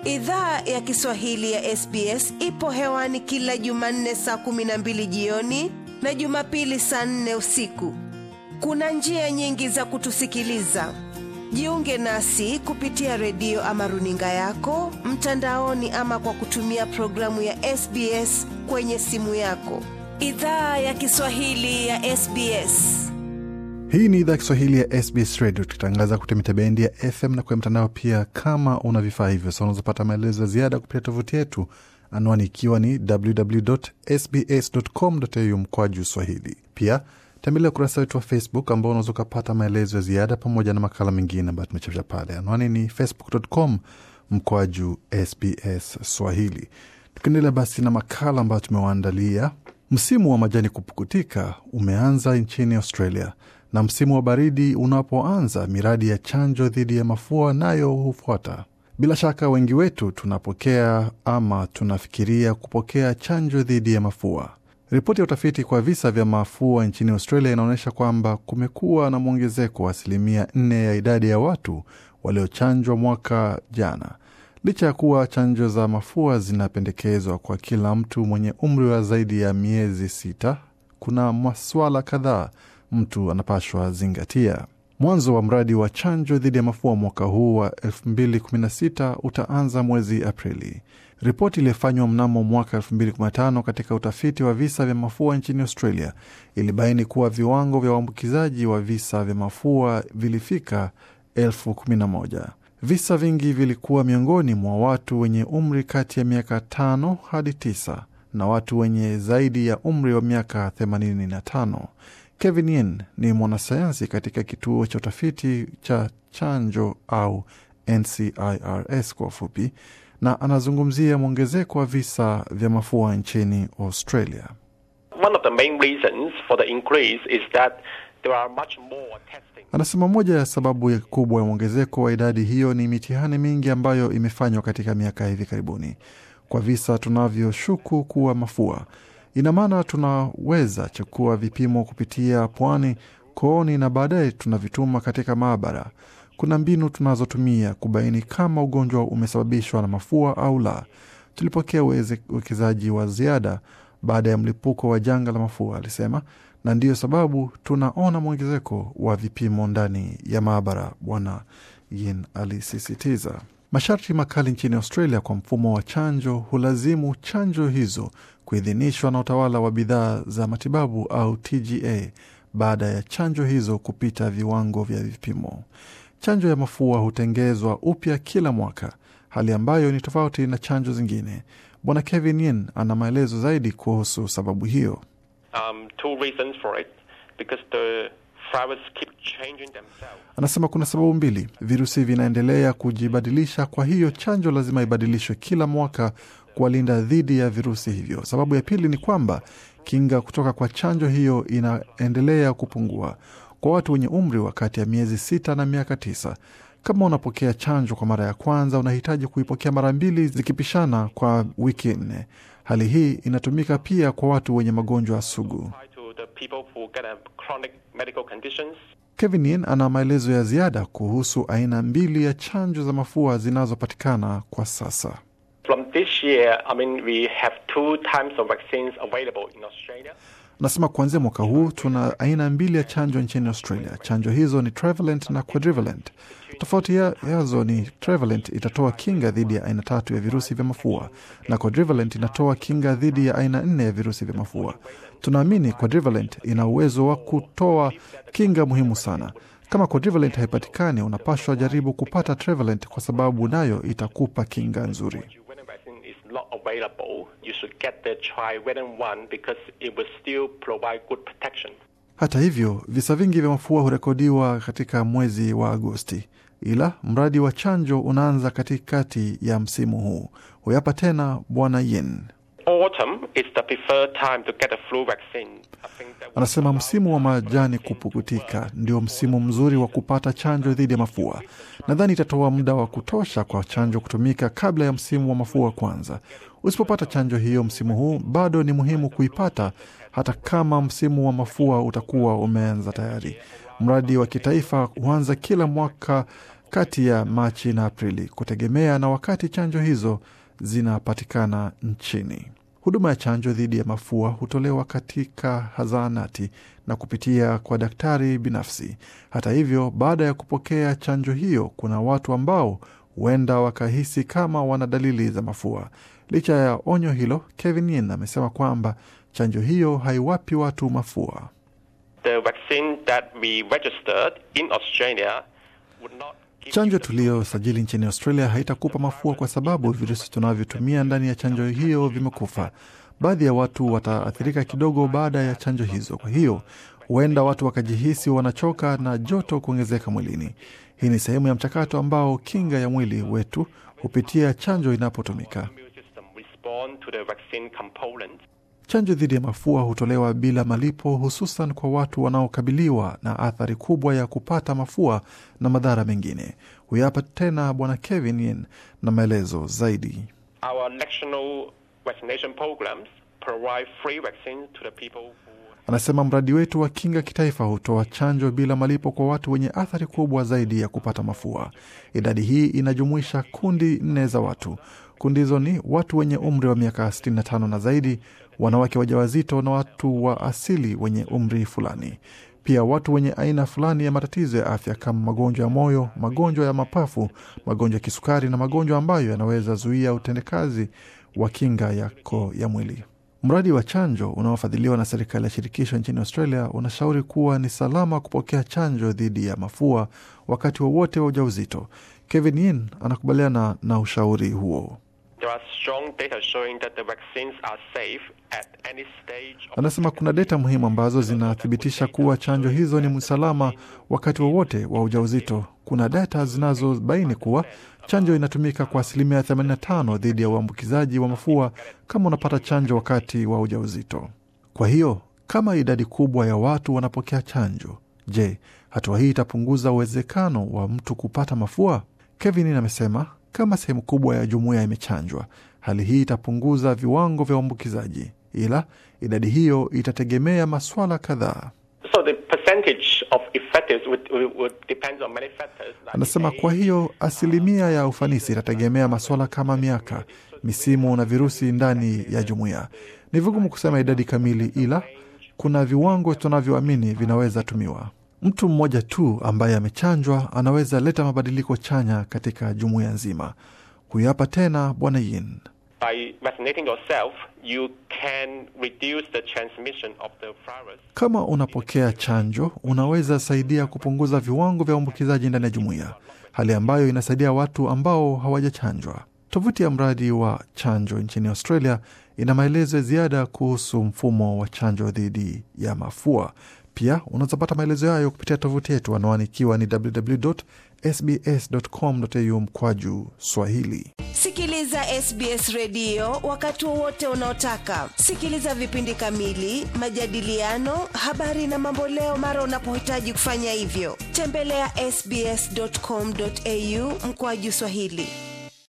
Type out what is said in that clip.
Idhaa ya Kiswahili ya SBS ipo hewani kila Jumanne saa kumi na mbili jioni na Jumapili saa nne usiku. Kuna njia nyingi za kutusikiliza. Jiunge nasi kupitia redio ama runinga yako mtandaoni, ama kwa kutumia programu ya SBS kwenye simu yako. Idhaa ya Kiswahili ya SBS. Hii ni idhaa ya Kiswahili ya SBS Radio, tukitangaza kupitia mitabendi ya FM na kwenye mtandao pia. Kama una vifaa hivyo, sa unazopata maelezo ya ziada kupitia tovuti yetu, anwani ikiwa ni www.sbs.com.au mkwaju swahili. Pia tembelea ukurasa wetu wa Facebook ambao unaweza ukapata maelezo ya ziada pamoja na makala mengine ambayo tumechapisha pale. Anwani ni facebook.com mkwaju SBS Swahili. Tukiendelea basi na makala ambayo tumewaandalia, msimu wa majani kupukutika umeanza nchini Australia na msimu wa baridi unapoanza, miradi ya chanjo dhidi ya mafua nayo hufuata. Bila shaka wengi wetu tunapokea ama tunafikiria kupokea chanjo dhidi ya mafua. Ripoti ya utafiti kwa visa vya mafua nchini Australia inaonyesha kwamba kumekuwa na mwongezeko wa asilimia nne ya idadi ya watu waliochanjwa mwaka jana. Licha ya kuwa chanjo za mafua zinapendekezwa kwa kila mtu mwenye umri wa zaidi ya miezi sita, kuna maswala kadhaa mtu anapashwa zingatia. Mwanzo wa mradi wa chanjo dhidi ya mafua mwaka huu wa 2016 utaanza mwezi Aprili. Ripoti iliyofanywa mnamo mwaka 2015 katika utafiti wa visa vya mafua nchini Australia ilibaini kuwa viwango vya uambukizaji wa visa vya mafua vilifika elfu kumi na moja. Visa vingi vilikuwa miongoni mwa watu wenye umri kati ya miaka tano hadi tisa na watu wenye zaidi ya umri wa miaka 85. Kevin Yin ni mwanasayansi katika kituo cha utafiti cha chanjo au NCIRS kwa ufupi, na anazungumzia mwongezeko wa visa vya mafua nchini Australia. One of the main reasons for the increase is that there are much more testing. Anasema moja ya sababu ya kubwa ya mwongezeko wa idadi hiyo ni mitihani mingi ambayo imefanywa katika miaka ya hivi karibuni kwa visa tunavyoshuku kuwa mafua. Ina maana tunaweza chukua vipimo kupitia pwani, kooni na baadaye tunavituma katika maabara. Kuna mbinu tunazotumia kubaini kama ugonjwa umesababishwa na mafua au la. Tulipokea uwekezaji wa ziada baada ya mlipuko wa janga la mafua, alisema, na ndiyo sababu tunaona mwongezeko wa vipimo ndani ya maabara, Bwana Yin alisisitiza. Masharti makali nchini Australia kwa mfumo wa chanjo hulazimu chanjo hizo kuidhinishwa na utawala wa bidhaa za matibabu au TGA baada ya chanjo hizo kupita viwango vya vipimo. Chanjo ya mafua hutengezwa upya kila mwaka, hali ambayo ni tofauti na chanjo zingine. Bwana Kevin Yin ana maelezo zaidi kuhusu sababu hiyo. Um, two reasons for it because the viruses keep changing themselves. Anasema kuna sababu mbili, virusi vinaendelea kujibadilisha, kwa hiyo chanjo lazima ibadilishwe kila mwaka kuwalinda dhidi ya virusi hivyo. Sababu ya pili ni kwamba kinga kutoka kwa chanjo hiyo inaendelea kupungua kwa watu wenye umri wa kati ya miezi sita na miaka tisa. Kama unapokea chanjo kwa mara ya kwanza, unahitaji kuipokea mara mbili zikipishana kwa wiki nne. Hali hii inatumika pia kwa watu wenye magonjwa sugu. Apply to the people who get a chronic medical conditions. Kevin Yin ana maelezo ya ziada kuhusu aina mbili ya chanjo za mafua zinazopatikana kwa sasa. From this year, I mean, we have two types of vaccines available in Australia. Anasema kuanzia mwaka huu tuna aina mbili ya chanjo nchini Australia. Chanjo hizo ni trivalent na quadrivalent. Tofauti ya- yazo ni trivalent itatoa kinga dhidi ya aina tatu ya virusi vya mafua na quadrivalent inatoa kinga dhidi ya aina nne ya virusi vya mafua. Tunaamini quadrivalent ina uwezo wa kutoa kinga muhimu sana. Kama quadrivalent haipatikani, unapashwa jaribu kupata trivalent kwa sababu nayo itakupa kinga nzuri. When a vaccine is not available, you should get the trivalent one because it will still provide good protection. Hata hivyo, visa vingi vya mafua hurekodiwa katika mwezi wa Agosti, ila mradi wa chanjo unaanza katikati ya msimu huu. Huyapa tena Bwana Yin Autumn is the preferred time to get a flu vaccine. I think that would anasema allow msimu wa majani kupukutika ndio msimu mzuri wa kupata chanjo dhidi ya mafua. Nadhani itatoa muda wa kutosha kwa chanjo kutumika kabla ya msimu wa mafua kwanza. Usipopata chanjo hiyo msimu huu, bado ni muhimu kuipata hata kama msimu wa mafua utakuwa umeanza tayari. Mradi wa kitaifa huanza kila mwaka kati ya Machi na Aprili, kutegemea na wakati chanjo hizo zinapatikana nchini. Huduma ya chanjo dhidi ya mafua hutolewa katika zahanati na kupitia kwa daktari binafsi. Hata hivyo, baada ya kupokea chanjo hiyo, kuna watu ambao huenda wakahisi kama wana dalili za mafua. Licha ya onyo hilo, Kevin Yin amesema kwamba chanjo hiyo haiwapi watu mafua. The vaccine that we registered in Australia would not give Chanjo you the tuliyosajili nchini Australia haitakupa mafua kwa sababu virusi tunavyotumia ndani ya chanjo hiyo vimekufa. Baadhi ya watu wataathirika kidogo baada ya chanjo hizo, kwa hiyo huenda watu wakajihisi wanachoka na joto kuongezeka mwilini. Hii ni sehemu ya mchakato ambao kinga ya mwili wetu hupitia chanjo inapotumika. immune system respond to the vaccine component. Chanjo dhidi ya mafua hutolewa bila malipo, hususan kwa watu wanaokabiliwa na athari kubwa ya kupata mafua na madhara mengine. Huyu hapa tena Bwana Kevin Yin na maelezo zaidi. Our national vaccination programs provide free vaccine to the people who Anasema mradi wetu wa kinga kitaifa hutoa chanjo bila malipo kwa watu wenye athari kubwa zaidi ya kupata mafua. Idadi hii inajumuisha kundi nne za watu. Kundi hizo ni watu wenye umri wa miaka 65 na zaidi, wanawake wajawazito na watu wa asili wenye umri fulani. Pia watu wenye aina fulani ya matatizo ya afya kama magonjwa ya moyo, magonjwa ya mapafu, magonjwa ya kisukari na magonjwa ambayo yanaweza zuia utendekazi wa kinga yako ya mwili. Mradi wa chanjo unaofadhiliwa na serikali ya shirikisho nchini Australia unashauri kuwa ni salama kupokea chanjo dhidi ya mafua wakati wowote wa ujauzito. Kevin Yin anakubaliana na ushauri huo. there are strong data showing that the vaccines are safe at any stage of Anasema kuna data muhimu ambazo zinathibitisha kuwa chanjo hizo ni salama wakati wowote wa ujauzito. Kuna data zinazobaini kuwa chanjo inatumika kwa asilimia 85 dhidi ya uambukizaji wa mafua kama unapata chanjo wakati wa ujauzito. Kwa hiyo kama idadi kubwa ya watu wanapokea chanjo, je, hatua hii itapunguza uwezekano wa mtu kupata mafua? Kevin amesema kama sehemu kubwa ya jumuiya imechanjwa, hali hii itapunguza viwango vya uambukizaji, ila idadi hiyo itategemea maswala kadhaa. So the percentage of effectives would, would, would depend on many factors. Like Anasema age, kwa hiyo asilimia ya ufanisi itategemea maswala kama miaka, misimu na virusi ndani ya jumuiya. Ni vigumu kusema idadi kamili, ila kuna viwango tunavyoamini vinaweza tumiwa. Mtu mmoja tu ambaye amechanjwa anaweza leta mabadiliko chanya katika jumuiya nzima. Huyu hapa tena Bwana Yin. by vaccinating yourself, you can reduce the transmission of the virus. Kama unapokea chanjo, unaweza saidia kupunguza viwango vya uambukizaji ndani ya jumuiya, hali ambayo inasaidia watu ambao hawajachanjwa. Tovuti ya mradi wa chanjo nchini Australia ina maelezo ya ziada kuhusu mfumo wa chanjo dhidi ya mafua. Pia unaweza pata maelezo hayo kupitia tovuti yetu, anwani ikiwa ni www.sbs.com.au mkwaju Swahili. Sikiliza SBS redio wakati wowote unaotaka. Sikiliza vipindi kamili, majadiliano, habari na mamboleo mara unapohitaji kufanya hivyo. Tembelea ya sbs.com.au mkoaju Swahili.